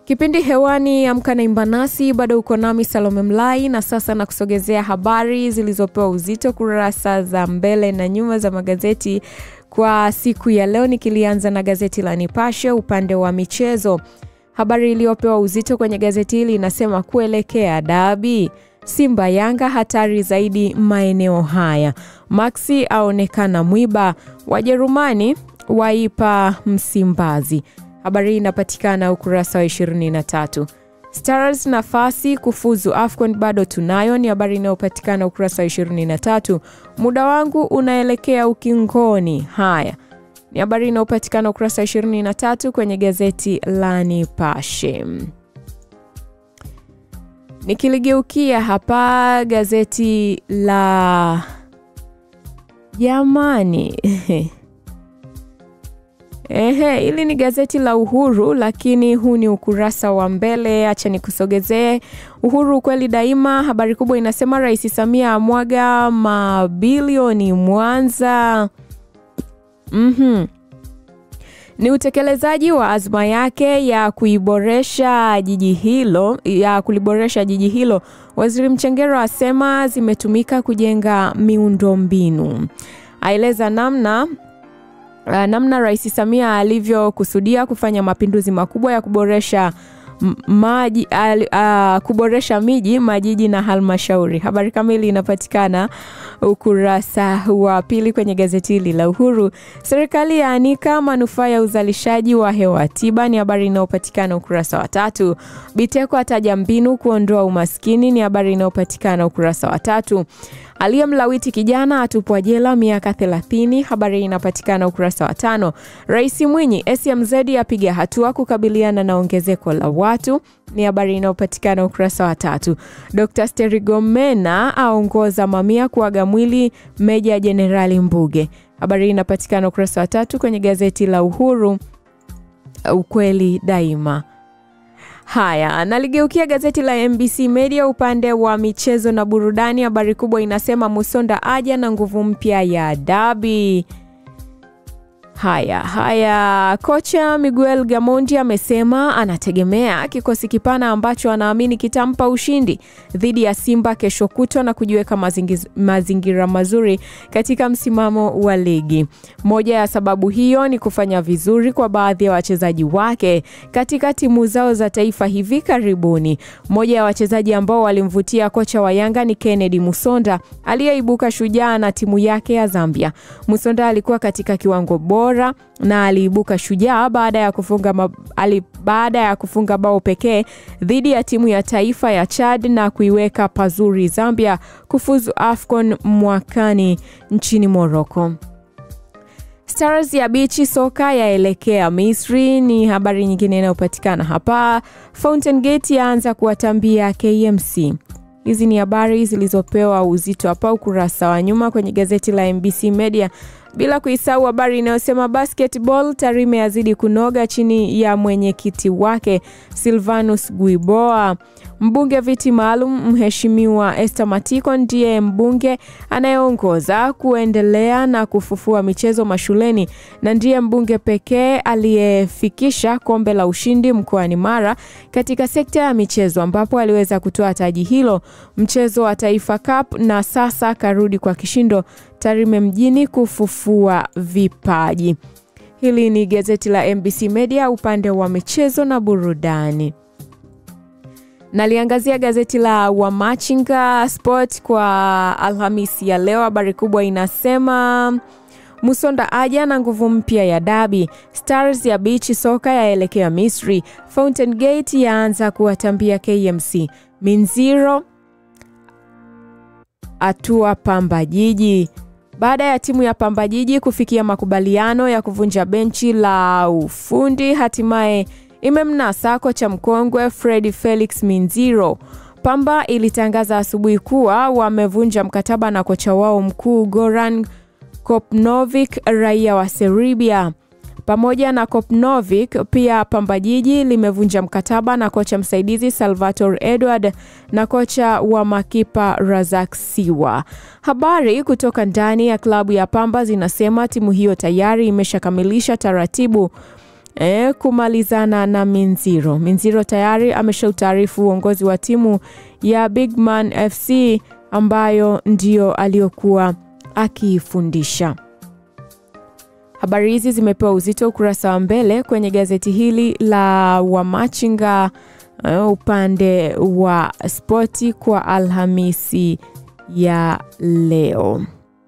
Kipindi hewani Amka na Imba Nasi, bado uko nami Salome Mlai, na sasa na kusogezea habari zilizopewa uzito kurasa za mbele na nyuma za magazeti kwa siku ya leo, nikilianza na gazeti la Nipashe upande wa michezo. Habari iliyopewa uzito kwenye gazeti hili inasema kuelekea dabi, Simba Yanga hatari zaidi maeneo haya, Maxi aonekana mwiba, Wajerumani waipa Msimbazi. Habari hii inapatikana ukurasa wa 23. Stars nafasi kufuzu AFCON bado tunayo, ni habari inayopatikana ukurasa wa 23. Muda wangu unaelekea ukingoni. Haya ni habari inayopatikana ukurasa wa 23 kwenye gazeti la Nipashe. Nikiligeukia hapa gazeti la jamani Ehe, hili ni gazeti la Uhuru, lakini huu ni ukurasa wa mbele. Acha nikusogezee Uhuru, ukweli daima. Habari kubwa inasema Rais Samia amwaga mabilioni Mwanza. mm-hmm. Ni utekelezaji wa azma yake ya kuiboresha jiji hilo ya kuliboresha jiji hilo. Waziri Mchengero asema zimetumika kujenga miundombinu, aeleza namna Uh, namna Rais Samia alivyokusudia kufanya mapinduzi makubwa ya kuboresha maji uh, uh, kuboresha miji, majiji na halmashauri. Habari kamili inapatikana ukurasa wa pili kwenye gazeti hili la Uhuru. Serikali yaanika manufaa ya uzalishaji wa hewa tiba, ni habari inayopatikana ukurasa wa tatu. Biteko ataja mbinu kuondoa umaskini, ni habari inayopatikana ukurasa wa tatu. Aliyemlawiti kijana atupwa jela miaka 30. Habari inapatikana ukurasa wa tano. Rais Mwinyi, SMZ apiga hatua kukabiliana na ongezeko la watu, ni habari inayopatikana ukurasa wa tatu. Dr. Sterigomena aongoza mamia kuaga mwili Meja Jenerali Mbuge. Habari inapatikana ukurasa wa tatu kwenye gazeti la Uhuru, ukweli daima. Haya, naligeukia gazeti la MBC Media upande wa michezo na burudani. Habari kubwa inasema Musonda aja na nguvu mpya ya dabi. Haya haya, kocha Miguel Gamondi amesema anategemea kikosi kipana ambacho anaamini kitampa ushindi dhidi ya Simba kesho kutwa na kujiweka mazingiz, mazingira mazuri katika msimamo wa ligi. Moja ya sababu hiyo ni kufanya vizuri kwa baadhi ya wachezaji wake katika timu zao za taifa hivi karibuni. Moja ya wachezaji ambao walimvutia kocha wa Yanga ni Kennedy Musonda aliyeibuka shujaa na timu yake ya Zambia. Musonda alikuwa katika kiwango bora na aliibuka shujaa baada ya kufunga ma, ali, baada ya kufunga bao pekee dhidi ya timu ya taifa ya Chad na kuiweka pazuri Zambia kufuzu AFCON mwakani nchini Morocco. Stars ya bichi soka yaelekea Misri ni habari nyingine inayopatikana hapa. Fountain Gate yaanza kuwatambia KMC. Hizi ni habari zilizopewa uzito hapa ukurasa wa nyuma kwenye gazeti la MBC Media bila kuisahau habari inayosema basketball Tarime yazidi kunoga chini ya mwenyekiti wake Silvanus Guiboa. Mbunge viti maalum Mheshimiwa Esther Matiko ndiye mbunge anayeongoza kuendelea na kufufua michezo mashuleni na ndiye mbunge pekee aliyefikisha kombe la ushindi mkoani Mara katika sekta ya michezo, ambapo aliweza kutoa taji hilo mchezo wa Taifa Cup na sasa karudi kwa kishindo Tarime mjini kufufua vipaji. Hili ni gazeti la MBC Media upande wa michezo na burudani. Naliangazia gazeti la Wamachinga Sport kwa Alhamisi ya leo. Habari kubwa inasema Musonda aja na nguvu mpya ya dabi. Stars ya bichi soka yaelekea Misri. Fountain Gate yaanza kuwatambia KMC. Minziro atua Pamba Jiji. Baada ya timu ya Pamba Jiji kufikia makubaliano ya kuvunja benchi la ufundi, hatimaye imemnasa kocha mkongwe Fred Felix Minziro. Pamba ilitangaza asubuhi kuwa wamevunja mkataba na kocha wao mkuu Goran Kopnovic, raia wa Serbia. Pamoja na Kopnovic, pia Pamba Jiji limevunja mkataba na kocha msaidizi Salvatore Edward na kocha wa makipa Razak Siwa. Habari kutoka ndani ya klabu ya Pamba zinasema timu hiyo tayari imeshakamilisha taratibu e, kumalizana na Minziro. Minziro tayari ameshautaarifu uongozi wa timu ya Bigman FC ambayo ndio aliyokuwa akiifundisha. Habari hizi zimepewa uzito ukurasa wa mbele kwenye gazeti hili la Wamachinga uh, upande wa spoti kwa Alhamisi ya leo.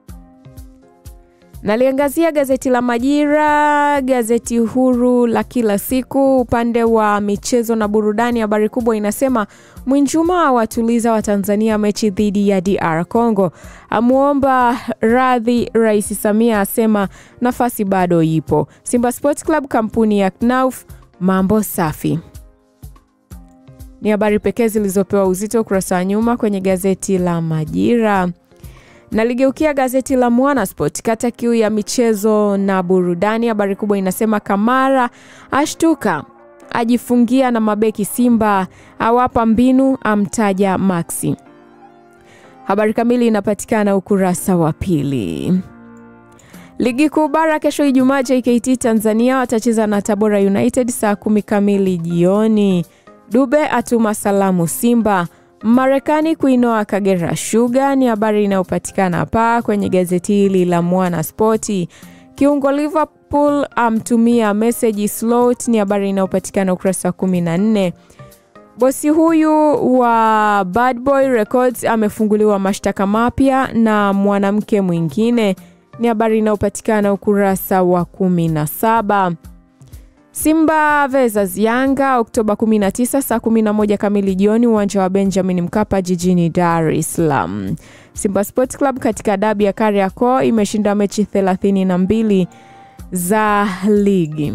Naliangazia gazeti la Majira, gazeti huru la kila siku. Upande wa michezo na burudani, habari kubwa inasema Mwinjuma awatuliza Watanzania mechi dhidi ya DR Congo, amwomba radhi Rais Samia, asema nafasi bado ipo. Simba Sports Club kampuni ya Knauf, mambo safi ni habari pekee zilizopewa uzito ukurasa wa nyuma kwenye gazeti la Majira. Naligeukia gazeti la Mwana Sport, kata kiu ya michezo na burudani. Habari kubwa inasema Kamara ashtuka, ajifungia na mabeki Simba, awapa mbinu, amtaja Maxi. Habari kamili inapatikana ukurasa wa pili. Ligi kuu bara kesho Ijumaa, JKT Tanzania watacheza na Tabora United saa kumi kamili jioni. Dube atuma salamu Simba. Marekani kuinoa Kagera Sugar ni habari inayopatikana hapa kwenye gazeti hili la Mwana Spoti. Kiungo Liverpool amtumia meseji Slot ni habari inayopatikana ukurasa wa 14. Bosi huyu wa Bad Boy Records amefunguliwa mashtaka mapya na mwanamke mwingine ni habari inayopatikana ukurasa wa 17. Simba versus Yanga Oktoba 19 saa 11 kamili jioni uwanja wa Benjamin Mkapa jijini Dar es Salaam. Simba Sports Club katika dabi ya Kariakoo imeshinda mechi 32 za ligi.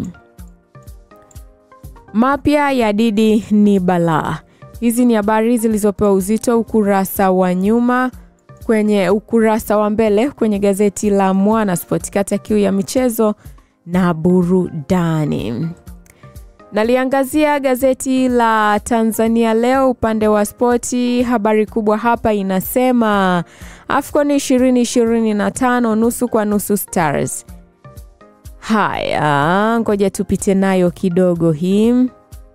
Mapya ya Didi ni balaa. Hizi ni habari zilizopewa uzito ukurasa wa nyuma kwenye ukurasa wa mbele kwenye gazeti la Mwana Sport kata kiu ya michezo na burudani. Naliangazia gazeti la Tanzania Leo upande wa spoti. Habari kubwa hapa inasema AFCON 2025 nusu kwa nusu Stars. Haya, ngoja tupite nayo kidogo hii.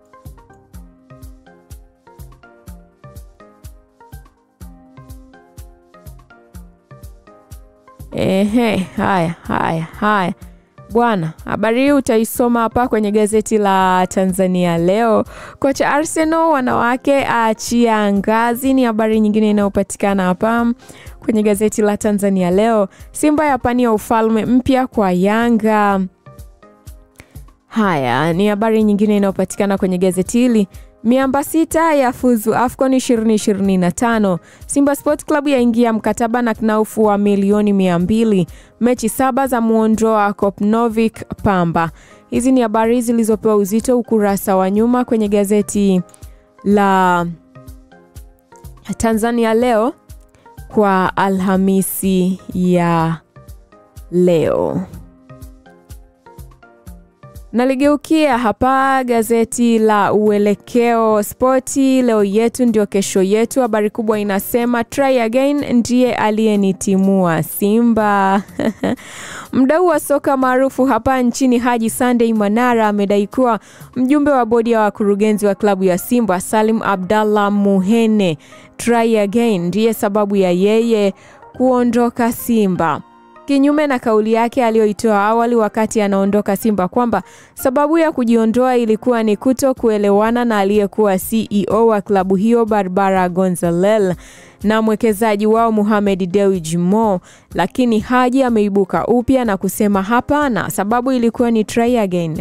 Ehe, haya haya haya bwana, habari hii utaisoma hapa kwenye gazeti la Tanzania Leo. Kocha Arsenal wanawake aachia ngazi, ni habari nyingine inayopatikana hapa kwenye gazeti la Tanzania Leo. Simba yapania ufalme mpya kwa Yanga. Haya ni habari nyingine inayopatikana kwenye gazeti hili. Miamba sita ya fuzu AFCON 2025. Simba Sport Club yaingia mkataba na Knaufu wa milioni mia mbili. Mechi saba za muondoa Kopnovik Pamba. Hizi ni habari zilizopewa uzito ukurasa wa nyuma kwenye gazeti la Tanzania Leo kwa Alhamisi ya leo. Naligeukia hapa gazeti la Uelekeo Spoti, leo yetu ndio kesho yetu. Habari kubwa inasema try again ndiye aliyenitimua Simba. Mdau wa soka maarufu hapa nchini Haji Sunday Manara amedai kuwa mjumbe wa bodi ya wakurugenzi wa klabu ya Simba Salim Abdallah Muhene try again ndiye sababu ya yeye kuondoka Simba kinyume na kauli yake aliyoitoa awali wakati anaondoka Simba kwamba sababu ya kujiondoa ilikuwa ni kuto kuelewana na aliyekuwa CEO wa klabu hiyo Barbara Gonzalez na mwekezaji wao Mohamed Dewji Mo, lakini Haji ameibuka upya na kusema hapana, sababu ilikuwa ni try again.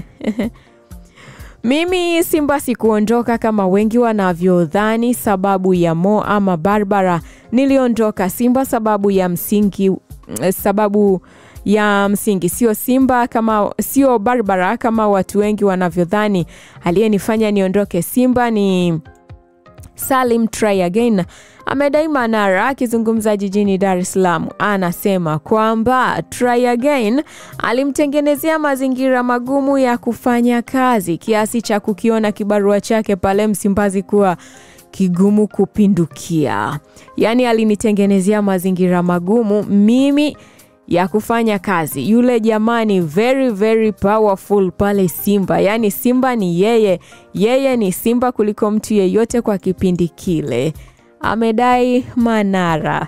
Mimi Simba sikuondoka kama wengi wanavyodhani sababu ya Mo ama Barbara. Niliondoka Simba sababu ya msingi sababu ya msingi sio Simba kama sio Barbara kama watu wengi wanavyodhani. Aliyenifanya niondoke Simba ni Salim Try Again, amedai Manara akizungumza jijini Dar es Salaam. Anasema kwamba Try Again alimtengenezea mazingira magumu ya kufanya kazi kiasi cha kukiona kibarua chake pale Msimbazi kuwa kigumu kupindukia. Yaani alinitengenezea mazingira magumu mimi ya kufanya kazi. Yule jamani, very very powerful pale Simba, yaani Simba ni yeye, yeye ni Simba kuliko mtu yeyote kwa kipindi kile, amedai Manara.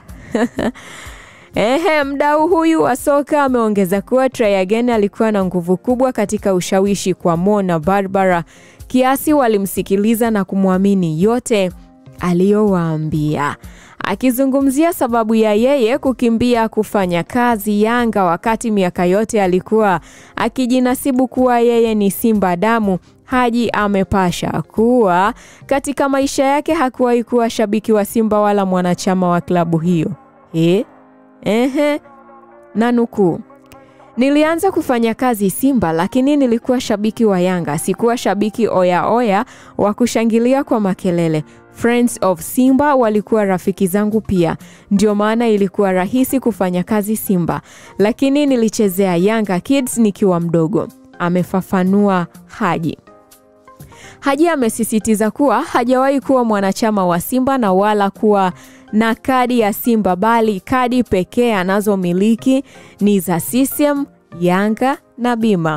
Ehe, mdau huyu wa soka ameongeza kuwa Try Again alikuwa na nguvu kubwa katika ushawishi kwa Mo na Barbara kiasi walimsikiliza na kumwamini yote aliyowaambia. Akizungumzia sababu ya yeye kukimbia kufanya kazi Yanga wakati miaka yote alikuwa akijinasibu kuwa yeye ni Simba damu, Haji amepasha kuwa katika maisha yake hakuwahi kuwa shabiki wa Simba wala mwanachama wa klabu hiyo. E? Ehe, na nukuu, nilianza kufanya kazi Simba, lakini nilikuwa shabiki wa Yanga, sikuwa shabiki oya oya wa kushangilia kwa makelele. Friends of Simba walikuwa rafiki zangu pia, ndio maana ilikuwa rahisi kufanya kazi Simba, lakini nilichezea Yanga Kids nikiwa mdogo, amefafanua Haji. Haji amesisitiza kuwa hajawahi kuwa mwanachama wa Simba na wala kuwa na kadi ya Simba bali kadi pekee anazomiliki ni za CCM, Yanga na Bima.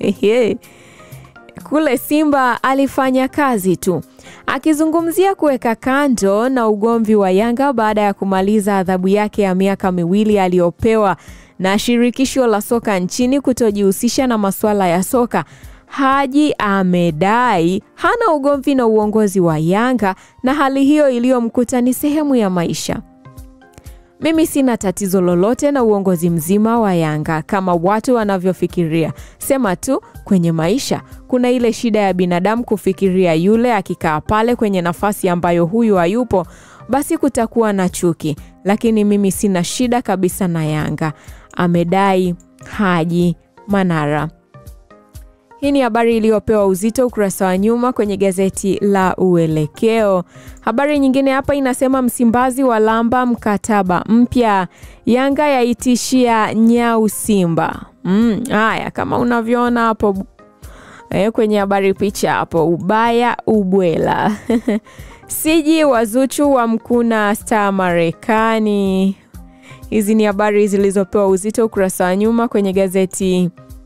Kule Simba alifanya kazi tu. Akizungumzia kuweka kando na ugomvi wa Yanga baada ya kumaliza adhabu yake ya miaka miwili aliyopewa na shirikisho la soka nchini kutojihusisha na masuala ya soka, Haji amedai hana ugomvi na uongozi wa Yanga na hali hiyo iliyomkuta ni sehemu ya maisha. Mimi sina tatizo lolote na uongozi mzima wa Yanga kama watu wanavyofikiria. Sema tu kwenye maisha kuna ile shida ya binadamu kufikiria yule akikaa pale kwenye nafasi ambayo huyu hayupo, basi kutakuwa na chuki, lakini mimi sina shida kabisa na Yanga, amedai Haji Manara. Hii ni habari iliyopewa uzito ukurasa wa nyuma kwenye gazeti la Uelekeo. Habari nyingine hapa inasema Msimbazi wa lamba mkataba mpya, Yanga yaitishia nyau Simba. Mm, haya kama unavyoona hapo e, kwenye habari picha hapo, ubaya ubwela siji wazuchu wa mkuna star Marekani. Hizi ni habari zilizopewa uzito ukurasa wa nyuma kwenye gazeti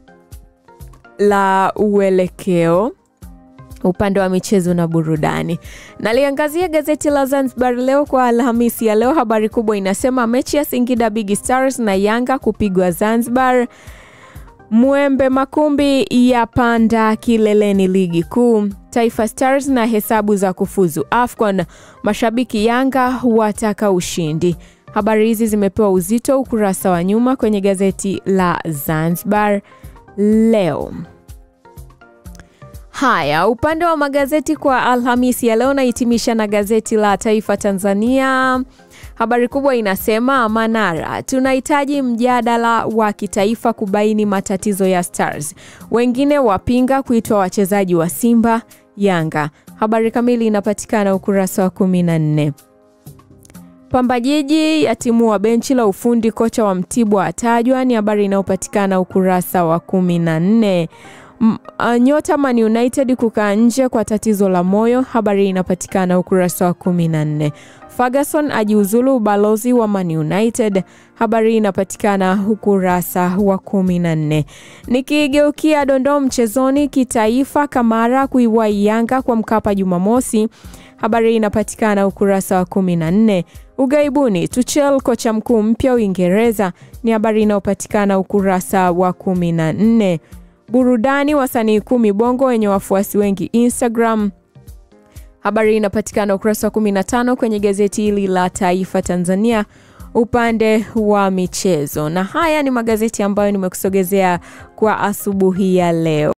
la Uelekeo upande wa michezo na burudani. Naliangazia gazeti la Zanzibar Leo kwa Alhamisi ya leo. Habari kubwa inasema mechi ya Singida Big Stars na Yanga kupigwa Zanzibar. Mwembe Makumbi ya panda kileleni ligi kuu. Taifa Stars na hesabu za kufuzu AFCON. Mashabiki Yanga wataka ushindi. Habari hizi zimepewa uzito ukurasa wa nyuma kwenye gazeti la Zanzibar Leo. Haya, upande wa magazeti kwa Alhamisi ya leo nahitimisha na gazeti la Taifa Tanzania. Habari kubwa inasema Manara, tunahitaji mjadala wa kitaifa kubaini matatizo ya Stars. Wengine wapinga kuitwa wachezaji wa Simba Yanga. Habari kamili inapatikana ukurasa wa 14. Pamba Jiji yatimua benchi la ufundi, kocha wa Mtibwa atajwa, ni habari inayopatikana ukurasa wa 14. Nyota Man United kukaa nje kwa tatizo la moyo, habari inapatikana ukurasa wa 14. Ferguson ajiuzulu ubalozi wa Man United, habari inapatikana ukurasa wa 14. Nikigeukia dondoo mchezoni kitaifa, Kamara kuiwai Yanga kwa Mkapa Jumamosi, habari inapatikana ukurasa wa 14. Ugaibuni, Tuchel kocha mkuu mpya Uingereza, ni habari inayopatikana ukurasa wa 14. Burudani, wasanii kumi Bongo wenye wafuasi wengi Instagram. Habari inapatikana ukurasa wa 15 kwenye gazeti hili la Taifa Tanzania upande wa michezo. Na haya ni magazeti ambayo nimekusogezea kwa asubuhi ya leo.